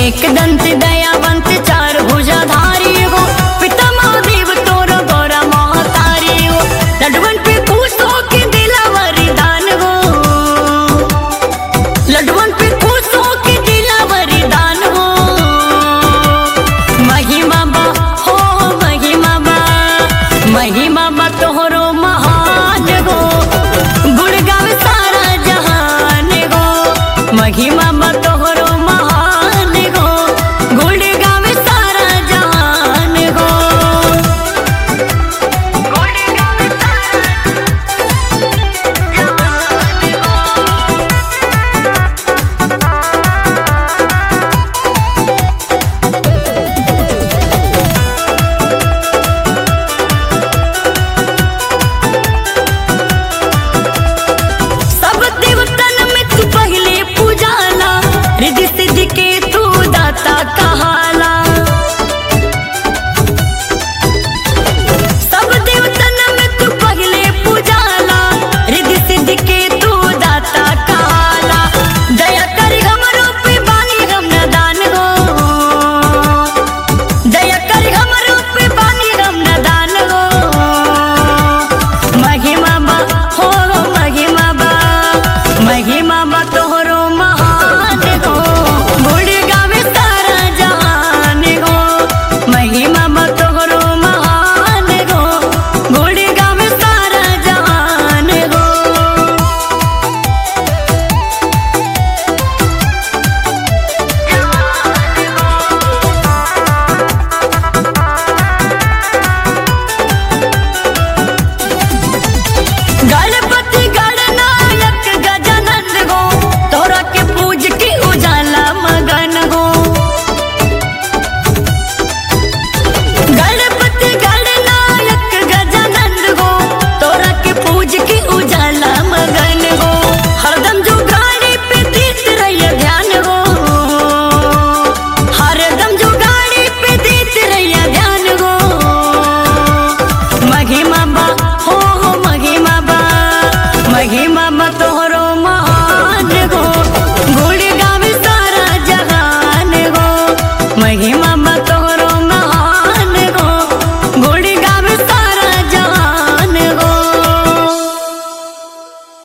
एक दंत दयावंत चार भुजाधारी हो पिता महादेव तोर गौरा महतारी हो लडवन पे खुश हो के दिला वरदान हो लडवन पे खुश हो के दिला वरदान हो महिमा बा हो महिमा बा महिमा बा तोहरो महान हो गुण गावे सारा जहान हो महिमा बा तोहरो महान